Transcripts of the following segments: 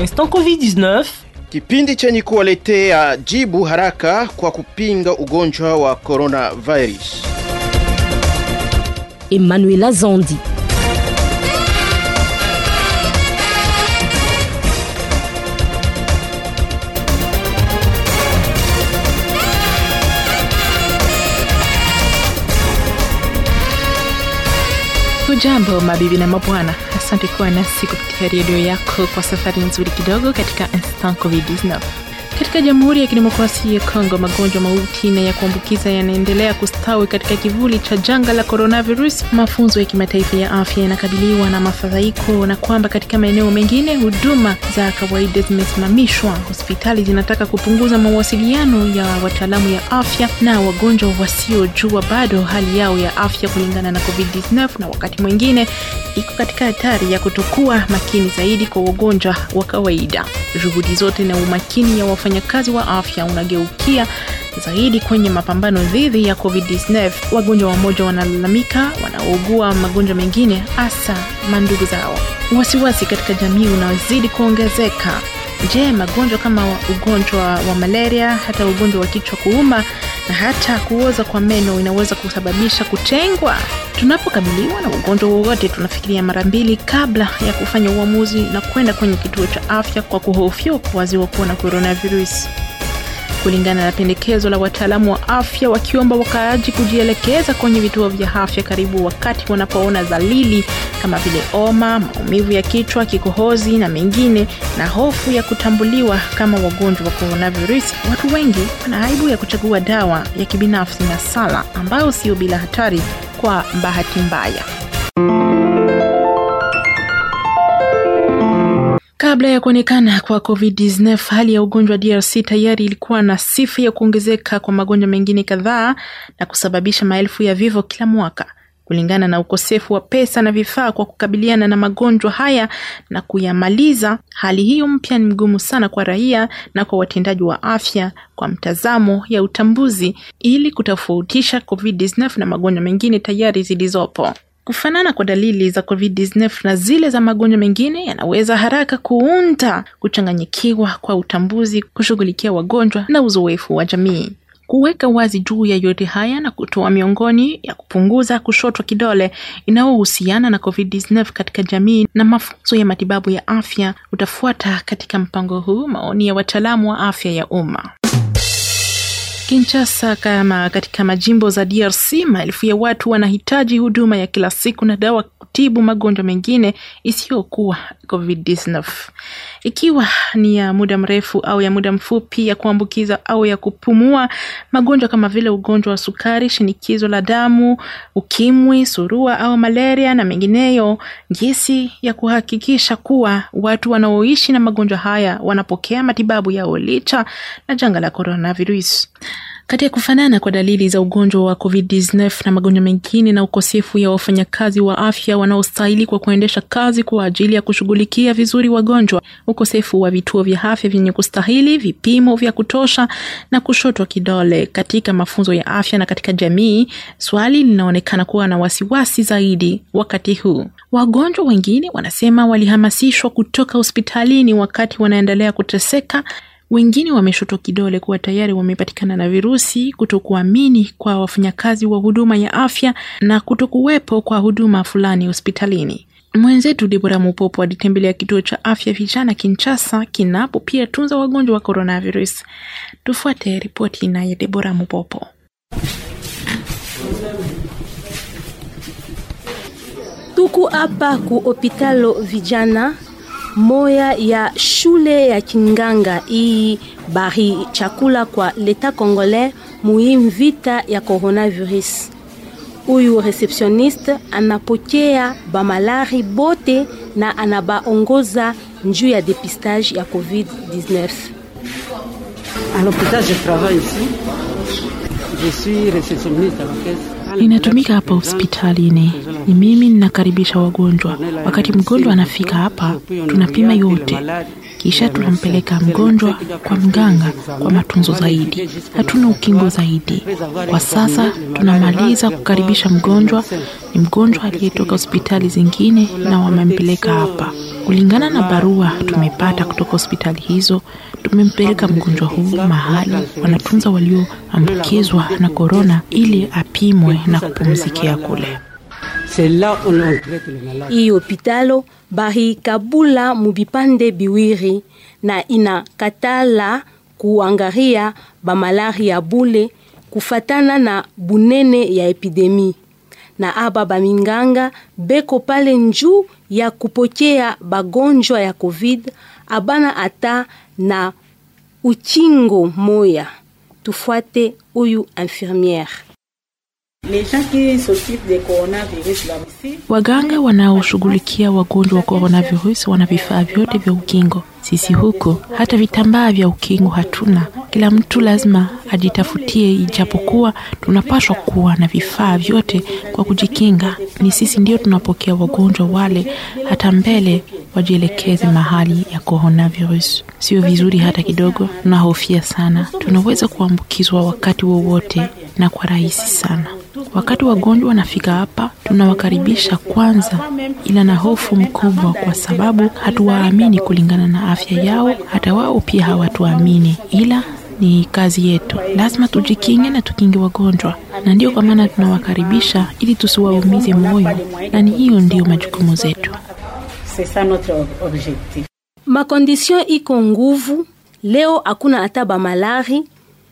Instant Covid-19, kipindi chenye kuwaletea jibu haraka kwa kupinga ugonjwa wa coronavirus. Emmanuela Zandi. Hujambo mabibi na mabwana, asante kuwa nasi kupitia redio yako kwa safari nzuri kidogo katika Instant Covid-19. Katika Jamhuri ya Kidemokrasia ya Kongo, magonjwa mauti na ya kuambukiza yanaendelea kustawi katika kivuli cha janga la coronavirus. Mafunzo ya kimataifa ya afya yanakabiliwa na mafadhaiko, na kwamba katika maeneo mengine huduma za kawaida zimesimamishwa. Hospitali zinataka kupunguza mawasiliano ya wataalamu ya afya na wagonjwa wasiojua bado hali yao ya afya kulingana na COVID-19, na wakati mwingine iko katika hatari ya kutokuwa makini zaidi kwa wagonjwa wa kawaida. Juhudi zote na umakini ya wafanyakazi wa afya unageukia zaidi kwenye mapambano dhidi ya COVID-19. Wagonjwa wamoja wanalalamika wanaougua magonjwa mengine, hasa mandugu zao. Wasiwasi katika jamii unazidi kuongezeka. Je, magonjwa kama ugonjwa wa malaria, hata ugonjwa wa kichwa kuuma na hata kuoza kwa meno inaweza kusababisha kutengwa? Tunapokabiliwa na ugonjwa wowote, tunafikiria mara mbili kabla ya kufanya uamuzi na kwenda kwenye kituo cha afya kwa kuhofia kuwaziwa kuwa na coronavirus kulingana na pendekezo la wataalamu wa afya wakiomba wakaaji kujielekeza kwenye vituo vya afya karibu wakati wanapoona dalili kama vile homa, maumivu ya kichwa, kikohozi na mengine, na hofu ya kutambuliwa kama wagonjwa wa coronavirus. Watu wengi wana aibu ya kuchagua dawa ya kibinafsi na sala ambayo sio bila hatari kwa bahati mbaya. Kabla ya kuonekana kwa COVID-19, hali ya ugonjwa wa DRC tayari ilikuwa na sifa ya kuongezeka kwa magonjwa mengine kadhaa na kusababisha maelfu ya vifo kila mwaka. Kulingana na ukosefu wa pesa na vifaa kwa kukabiliana na magonjwa haya na kuyamaliza, hali hiyo mpya ni mgumu sana kwa raia na kwa watendaji wa afya kwa mtazamo ya utambuzi, ili kutofautisha COVID-19 na magonjwa mengine tayari zilizopo. Kufanana kwa dalili za COVID-19 na zile za magonjwa mengine yanaweza haraka kuunda kuchanganyikiwa kwa utambuzi, kushughulikia wagonjwa na uzoefu wa jamii. Kuweka wazi juu ya yote haya na kutoa miongoni ya kupunguza kushotwa kidole inayohusiana na COVID-19 katika jamii na mafunzo ya matibabu ya afya utafuata katika mpango huu, maoni ya wataalamu wa afya ya umma. Kinshasa kama katika majimbo za DRC, maelfu ya watu wanahitaji huduma ya kila siku na dawa kutibu magonjwa mengine isiyokuwa COVID-19, ikiwa ni ya muda mrefu au ya muda mfupi, ya kuambukiza au ya kupumua, magonjwa kama vile ugonjwa wa sukari, shinikizo la damu, ukimwi, surua au malaria na mengineyo, jinsi ya kuhakikisha kuwa watu wanaoishi na magonjwa haya wanapokea matibabu yao licha na janga la coronavirus. Kati ya kufanana kwa dalili za ugonjwa wa COVID-19 na magonjwa mengine na ukosefu ya wafanyakazi wa afya wanaostahili kwa kuendesha kazi kwa ajili ya kushughulikia vizuri wagonjwa, ukosefu wa vituo vya afya vyenye kustahili, vipimo vya kutosha na kushotwa kidole katika mafunzo ya afya na katika jamii, swali linaonekana kuwa na wasiwasi zaidi wakati huu. Wagonjwa wengine wanasema walihamasishwa kutoka hospitalini wakati wanaendelea kuteseka wengine wameshotwa kidole kuwa tayari wamepatikana na virusi, kutokuamini kwa wafanyakazi wa huduma ya afya na kutokuwepo kwa huduma fulani hospitalini. Mwenzetu Debora Mupopo alitembelea kituo cha afya vijana Kinshasa kinapo pia tunza wagonjwa wa coronavirus. Tufuate ripoti naye Debora Mupopo. Tuku hapa ku hopitalo vijana moya ya shule ya Kinganga hii bari chakula kwa leta congolais muhimu vita ya coronavirus. Huyu receptioniste anapokea bamalari bote na anabaongoza njuu ya dépistage ya COVID-19. À l'hôpital, je travaille ici. Je suis réceptionniste à la caisse. Ninatumika hapa hospitalini, ni mimi ninakaribisha wagonjwa. Wakati mgonjwa anafika hapa, tunapima yote kisha tunampeleka mgonjwa kwa mganga kwa matunzo zaidi. Hatuna ukingo zaidi kwa sasa. Tunamaliza kukaribisha mgonjwa, ni mgonjwa aliyetoka hospitali zingine na wamempeleka hapa. Kulingana na barua tumepata kutoka hospitali hizo, tumempeleka mgonjwa huu mahali wanatunza walioambukizwa na korona ili apimwe na kupumzikia kule. C'est là où l'on traite les malades. Hii hopitalo bahikabula mubipande biwiri na inakatala kuangaria bamalaria bule kufatana na bunene ya epidemi na aba baminganga beko pale njuu ya kupokea bagonjwa ya covid abana ata na uchingo moya tufuate huyu infirmiere Les gens qui s'occupent des coronavirus là aussi, Waganga wanaoshughulikia wagonjwa wa coronavirus wana vifaa vyote vya ukingo. Sisi huko hata vitambaa vya ukingo hatuna. Kila mtu lazima ajitafutie, ijapokuwa tunapaswa kuwa na vifaa vyote kwa kujikinga. Ni sisi ndio tunapokea wagonjwa wale, hata mbele wajielekeze mahali ya coronavirus. Sio vizuri hata kidogo, tunahofia sana. Tunaweza kuambukizwa wakati wowote na kwa rahisi sana. Wakati wagonjwa wanafika hapa, tunawakaribisha kwanza, ila na hofu mkubwa, kwa sababu hatuwaamini kulingana na afya yao. Hata wao pia hawatuamini, ila ni kazi yetu, lazima tujikinge na tukinge wagonjwa, na ndio kwa maana tunawakaribisha ili tusiwaumize moyo, na ni hiyo ndiyo majukumu zetu. c'est ça notre ob- objectif. makondisio iko nguvu leo hakuna hata bamalari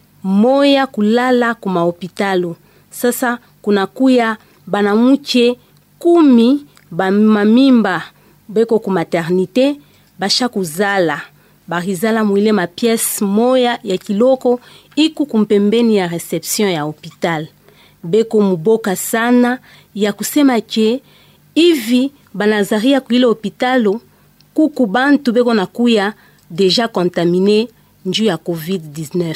moya kulala kumahopitalo sasa kunakuya banamuke kumi bamamimba beko ku maternité basha kuzala barizala mwile mapiese moya ya kiloko iku kumpembeni ya reception ya hopital beko muboka sana ya kusema ke hivi banazaria kuile hopitalo kuku bantu beko nakuya deja contamine njuu ya covid-19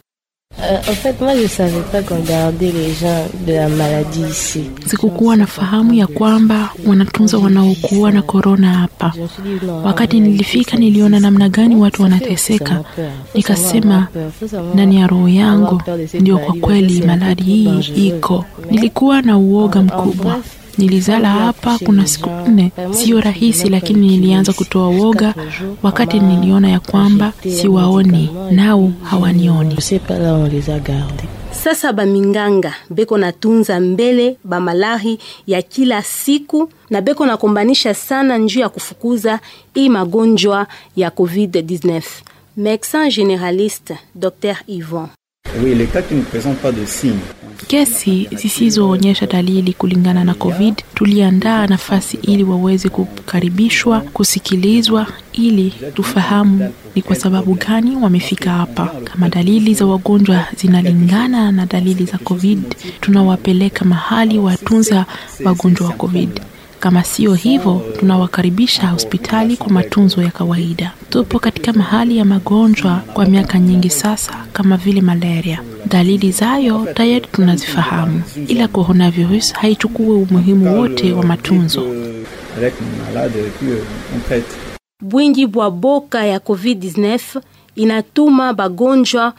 Euh, en fait, moi, je savais pas qu'on gardait les gens de la maladie ici. Sikukuwa na fahamu ya kwamba wanatunza wanaokuwa na korona hapa. Je me suis dit, non, Wakati nilifika niliona namna gani watu wanateseka, nikasema ndani ya roho yangu, ndio kwa kweli maradhi hii iko. Nilikuwa na uoga mkubwa. Nilizala hapa kuna siku nne, sio rahisi, lakini nilianza kutoa woga wakati niliona ya kwamba siwaoni nao hawanioni. Je sais pas là où on les a gardés. sasa baminganga beko natunza mbele bamalari ya kila siku na beko nakombanisha sana njuu ya kufukuza hii magonjwa ya covid-19 médecin généraliste dr yvon Oui, les cas qui ne présentent pas de signes. Kesi zisizoonyesha dalili kulingana na COVID, tuliandaa nafasi ili waweze kukaribishwa, kusikilizwa, ili tufahamu ni kwa sababu gani wamefika hapa. Kama dalili za wagonjwa zinalingana na dalili za COVID, tunawapeleka mahali watunza wagonjwa wa COVID. Kama sio hivyo, tunawakaribisha hospitali kwa matunzo ya kawaida. Tupo katika mahali ya magonjwa kwa miaka nyingi sasa, kama vile malaria. Dalili zayo tayari tunazifahamu, ila coronavirus haichukue umuhimu wote wa matunzo. Euh, avec le malade, et puis euh, on traite. bwingi bwa boka ya covid-19 inatuma bagonjwa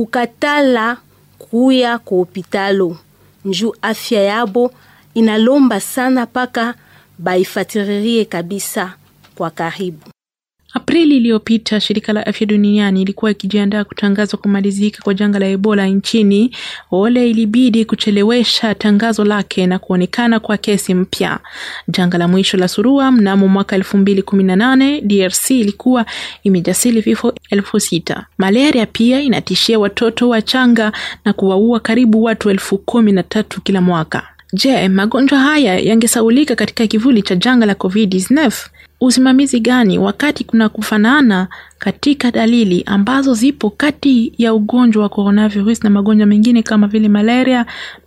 kukatala kuya ku hopitalo njuu afya yabo inalomba sana mpaka baifatiririe kabisa kwa karibu Aprili iliyopita shirika la afya duniani ilikuwa ikijiandaa kutangaza kumalizika kwa janga la Ebola nchini. Ole ilibidi kuchelewesha tangazo lake na kuonekana kwa kesi mpya. Janga la mwisho la surua mnamo mwaka elfu mbili kumi na nane DRC ilikuwa imejasili vifo elfu sita. Malaria pia inatishia watoto wachanga na kuwaua karibu watu elfu kumi na tatu kila mwaka. Je, magonjwa haya yangesaulika katika kivuli cha janga la COVID-19? Usimamizi gani wakati kuna kufanana katika dalili ambazo zipo kati ya ugonjwa wa coronavirus na magonjwa mengine kama vile malaria,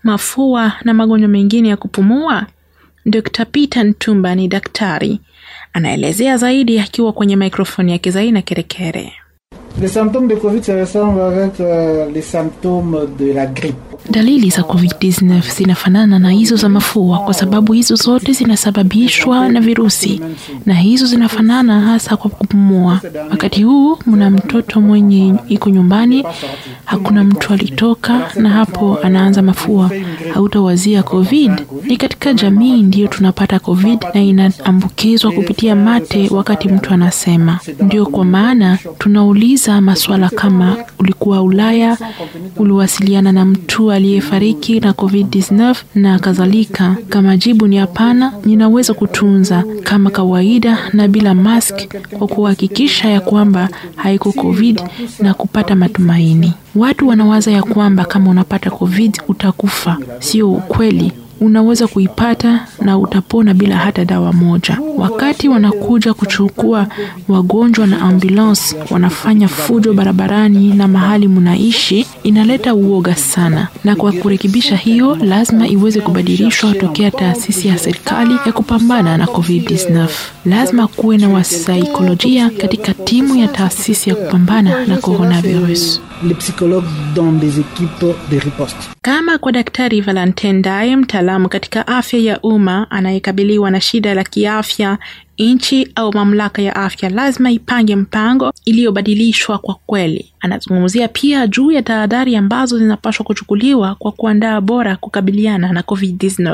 mafua na magonjwa mengine ya kupumua? Dr. Peter Ntumba ni daktari, anaelezea zaidi akiwa kwenye mikrofoni yake Zaina Kerekere. Les symptômes de Covid se ressemblent avec euh, les symptômes de la grippe. Dalili za COVID-19 zinafanana na hizo za mafua kwa sababu hizo zote zinasababishwa na virusi na hizo zinafanana hasa kwa kupumua. Wakati huu mna mtoto mwenye iko nyumbani, hakuna mtu alitoka, na hapo anaanza mafua, hautawazia COVID. Ni katika jamii ndiyo tunapata COVID na inaambukizwa kupitia mate wakati mtu anasema. Ndio kwa maana tunauliza maswala kama ulikuwa Ulaya, uliwasiliana na mtu aliyefariki na COVID-19 na kadhalika. Kama jibu ni hapana, ninaweza kutunza kama kawaida na bila mask kwa kuhakikisha ya kwamba haiko COVID na kupata matumaini. Watu wanawaza ya kwamba kama unapata COVID utakufa. Sio ukweli. Unaweza kuipata na utapona bila hata dawa moja. Wakati wanakuja kuchukua wagonjwa na ambulance, wanafanya fujo barabarani na mahali mnaishi, inaleta uoga sana. Na kwa kurekebisha hiyo, lazima iweze kubadilishwa tokea taasisi ya serikali ya kupambana na COVID-19. Lazima kuwe na wasaikolojia katika timu ya taasisi ya kupambana na coronavirus. Les psychologues dans des équipes de riposte. Kama kwa Daktari Valentin Daye, mtaalamu katika afya ya umma anayekabiliwa na shida la kiafya, nchi au mamlaka ya afya lazima ipange mpango iliyobadilishwa kwa kweli. Anazungumzia pia juu ya tahadhari ambazo zinapaswa kuchukuliwa kwa kuandaa bora kukabiliana na COVID-19.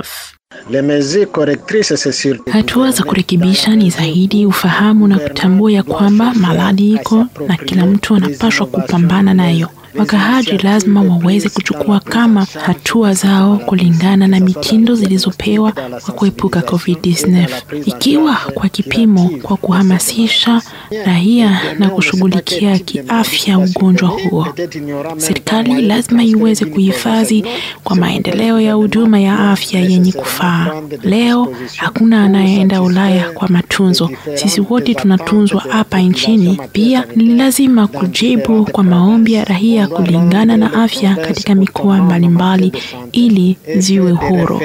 Hatua za kurekebisha ni zaidi ufahamu na kutambua ya kwamba maradhi iko na kila mtu anapaswa kupambana nayo. Wakaaji lazima waweze kuchukua kama hatua zao kulingana na mitindo zilizopewa kwa kuepuka COVID-19, ikiwa kwa kipimo, kwa kuhamasisha raia na kushughulikia kiafya ugonjwa huo. Serikali lazima iweze kuhifadhi kwa maendeleo ya huduma ya afya yenye kufaa. Leo hakuna anayeenda Ulaya kwa matunzo, sisi wote tunatunzwa hapa nchini. Pia ni lazima kujibu kwa maombi ya raia kulingana na afya katika mikoa mbalimbali ili ziwe huru.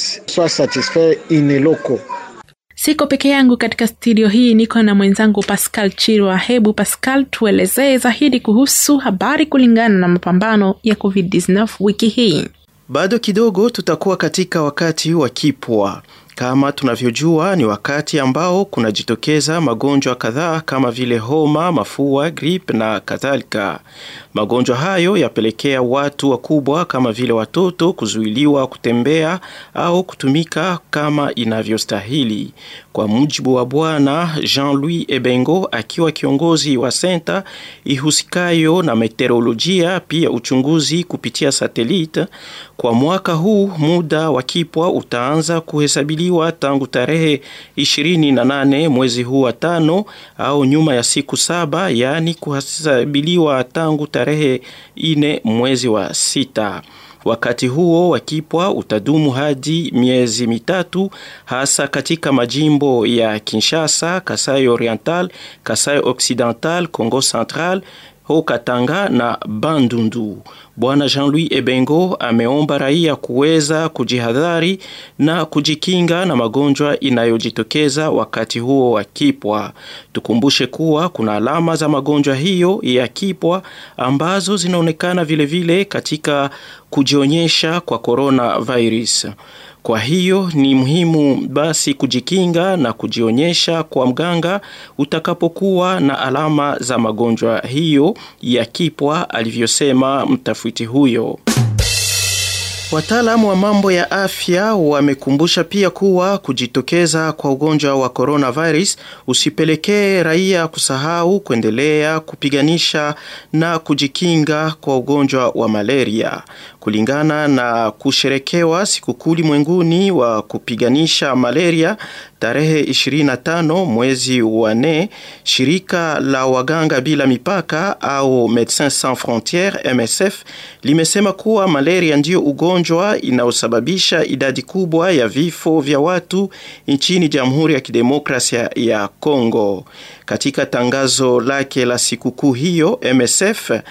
Siko peke yangu katika studio hii, niko na mwenzangu Pascal Chirwa. Hebu Pascal, tuelezee zaidi kuhusu habari kulingana na mapambano ya COVID-19 wiki hii. Bado kidogo tutakuwa katika wakati wa kipwa. Kama tunavyojua ni wakati ambao kunajitokeza magonjwa kadhaa kama vile homa, mafua, grip na kadhalika. Magonjwa hayo yapelekea watu wakubwa kama vile watoto kuzuiliwa kutembea au kutumika kama inavyostahili. Kwa mujibu wa Bwana Jean-Louis Ebengo akiwa kiongozi wa senta ihusikayo na meteorolojia pia uchunguzi kupitia satelite, kwa mwaka huu muda wa kipwa utaanza kuhesabiliwa tangu tarehe 28 mwezi huu wa tano au nyuma ya siku saba, yaani kuhesabiliwa tangu tarehe ine mwezi wa sita. Wakati huo wa kipwa utadumu hadi miezi mitatu, hasa katika majimbo ya Kinshasa, Kasai Oriental, Kasai Occidental, Congo Central, Haut-Katanga na Bandundu. Bwana Jean-Louis Ebengo ameomba raia kuweza kujihadhari na kujikinga na magonjwa inayojitokeza wakati huo wa kipwa. Tukumbushe kuwa kuna alama za magonjwa hiyo ya kipwa ambazo zinaonekana vilevile vile katika kujionyesha kwa coronavirus. Kwa hiyo ni muhimu basi kujikinga na kujionyesha kwa mganga utakapokuwa na alama za magonjwa hiyo ya kipwa, alivyosema mtafiti huyo. Wataalamu wa mambo ya afya wamekumbusha pia kuwa kujitokeza kwa ugonjwa wa coronavirus usipelekee raia kusahau kuendelea kupiganisha na kujikinga kwa ugonjwa wa malaria. Kulingana na kusherekewa sikukuu ulimwenguni wa kupiganisha malaria tarehe 25 mwezi wa nne, shirika la waganga bila mipaka au Medecins Sans Frontieres MSF limesema kuwa malaria ndiyo ugonjwa inayosababisha idadi kubwa ya vifo vya watu nchini Jamhuri ya Kidemokrasia ya Kongo. Katika tangazo lake la sikukuu hiyo, MSF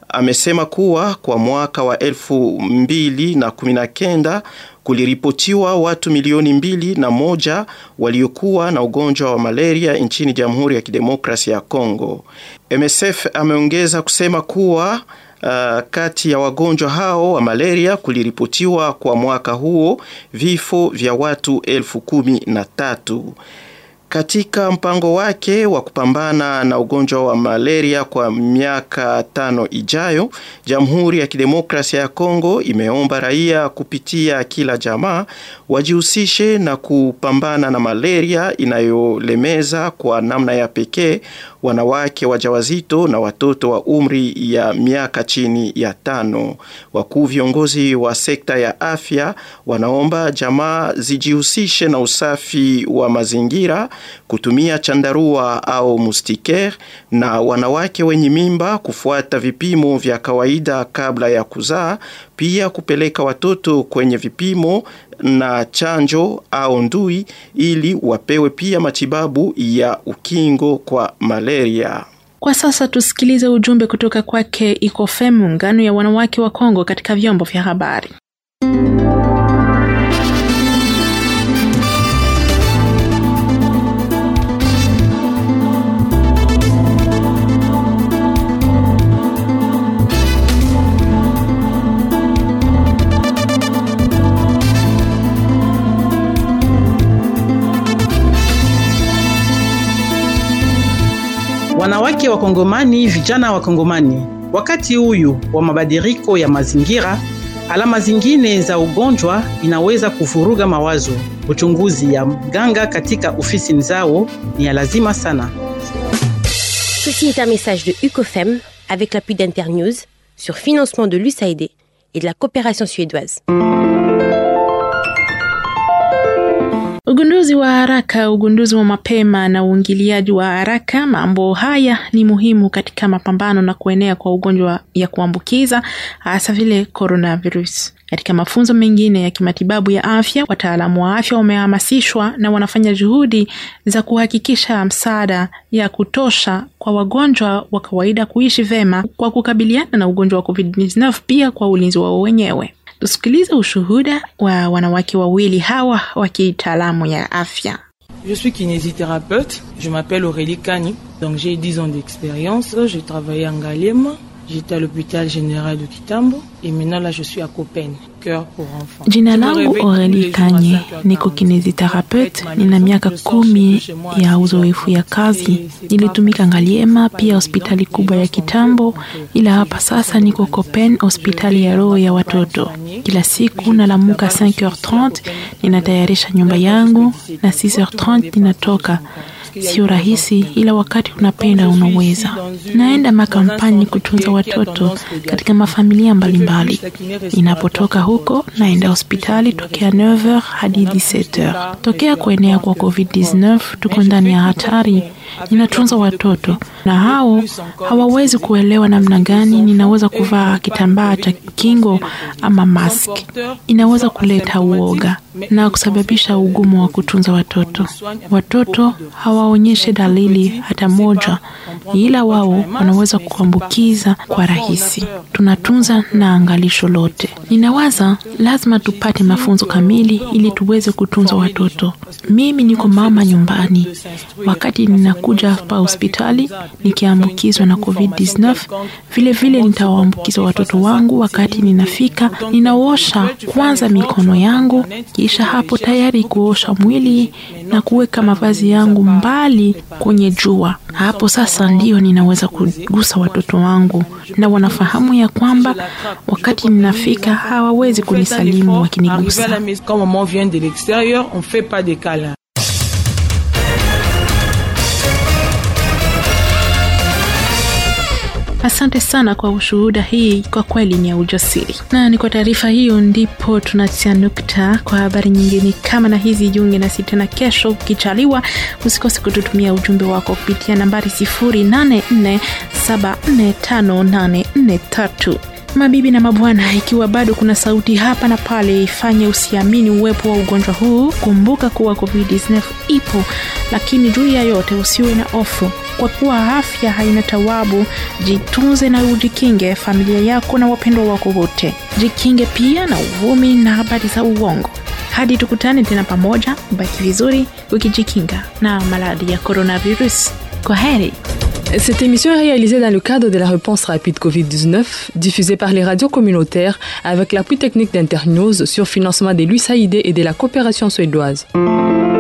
amesema kuwa kwa mwaka wa elfu mbili na kumi na kenda kuliripotiwa watu milioni mbili na moja waliokuwa na ugonjwa wa malaria nchini Jamhuri ya Kidemokrasia ya Kongo. MSF ameongeza kusema kuwa Uh, kati ya wagonjwa hao wa malaria kuliripotiwa kwa mwaka huo vifo vya watu elfu kumi na tatu. Katika mpango wake wa kupambana na ugonjwa wa malaria kwa miaka tano ijayo, Jamhuri ya Kidemokrasia ya Kongo imeomba raia kupitia kila jamaa wajihusishe na kupambana na malaria inayolemeza kwa namna ya pekee wanawake wajawazito na watoto wa umri ya miaka chini ya tano. Wakuu viongozi wa sekta ya afya wanaomba jamaa zijihusishe na usafi wa mazingira, kutumia chandarua au mustiker, na wanawake wenye mimba kufuata vipimo vya kawaida kabla ya kuzaa, pia kupeleka watoto kwenye vipimo na chanjo au ndui ili wapewe pia matibabu ya ukingo kwa malaria. Kwa sasa tusikilize ujumbe kutoka kwake ICOFEM, muungano ya wanawake wa Kongo katika vyombo vya habari. Wanawake wa Kongomani, vijana wa Kongomani, wakati huyu wa mabadiliko ya mazingira, alama zingine za ugonjwa inaweza kuvuruga mawazo. Uchunguzi ya mganga katika ofisi zao ni ya lazima sana. Ceci est un message de UCOFEM avec l'appui d'Internews sur financement de l'USAID et de la coopération suédoise. Ugunduzi wa haraka, ugunduzi wa mapema na uingiliaji wa haraka, mambo haya ni muhimu katika mapambano na kuenea kwa ugonjwa ya kuambukiza hasa vile coronavirus. Katika mafunzo mengine ya kimatibabu ya afya, wataalamu wa afya wamehamasishwa na wanafanya juhudi za kuhakikisha msaada ya kutosha kwa wagonjwa wa kawaida kuishi vema kwa kukabiliana na ugonjwa wa COVID-19, pia kwa ulinzi wao wenyewe. Tusikilize ushuhuda wa wanawake wawili hawa wa kitaalamu ya afya. Je suis kinésithérapeute, je m'appelle Aurélie Kani, donc j'ai 10 ans d'expérience, j'ai travaillé en Galiem, j'étais à l'hôpital général de Kitambo et maintenant là je suis à Copen, cœur pour enfants. Jina langu Aurélie Kanye, niko kineziterapeut, nina miaka kumi ya uzoefu ya kazi. Nilitumika Ngaliema, pia hospitali kubwa ya Kitambo, ila hapa sasa niko Copen, hospitali ya roho ya watoto. Kila siku nalamuka 5h30 ninatayarisha nyumba yangu na 6h30 ninatoka. Sio rahisi, ila wakati unapenda unaweza. Naenda makampani kutunza watoto katika mafamilia mbalimbali. Inapotoka huko, naenda hospitali tokea 9h hadi 17h. Tokea kuenea kwa COVID-19, tuko ndani ya hatari. Ninatunza watoto na hao hawawezi kuelewa namna gani ninaweza kuvaa kitambaa cha kingo ama mask. Inaweza kuleta uoga na kusababisha ugumu wa kutunza watoto. Watoto hawaonyeshe dalili hata moja, ila wao wanaweza kuambukiza kwa rahisi. Tunatunza na angalisho lote. Ninawaza lazima tupate mafunzo kamili ili tuweze kutunza watoto. Mimi niko mama nyumbani, wakati ninakuja hapa hospitali nikiambukizwa na COVID-19, vile vile nitawaambukiza watoto wangu. Wakati ninafika, ninaosha kwanza mikono yangu, kisha hapo tayari kuosha mwili na kuweka mavazi yangu mbali kwenye jua. Hapo sasa ndio ninaweza kugusa watoto wangu, na wanafahamu ya kwamba wakati ninafika hawawezi kunisalimu wakinigusa. Asante sana kwa ushuhuda hii, kwa kweli ni ya ujasiri. Na ni kwa taarifa hiyo ndipo tunatia nukta kwa habari nyingine kama na hizi. Jiunge nasi tena kesho ukichaliwa. Usikose kututumia ujumbe wako kupitia nambari 0847458843. Mabibi na mabwana, ikiwa bado kuna sauti hapa na pale ifanye usiamini uwepo wa ugonjwa huu, kumbuka kuwa COVID-19 ipo, lakini juu ya yote usiwe na hofu, kwa kuwa afya haina tawabu. Jitunze na ujikinge familia yako na wapendwa wako wote. Jikinge pia na uvumi na habari za uongo. Hadi tukutane tena pamoja, baki vizuri ukijikinga na maradhi ya coronavirus. Kwa heri. Cette émission est réalisée dans le cadre de la réponse rapide Covid-19, diffusée par les radios communautaires avec l'appui technique d'Internews sur financement de l'USAID et de la coopération suédoise.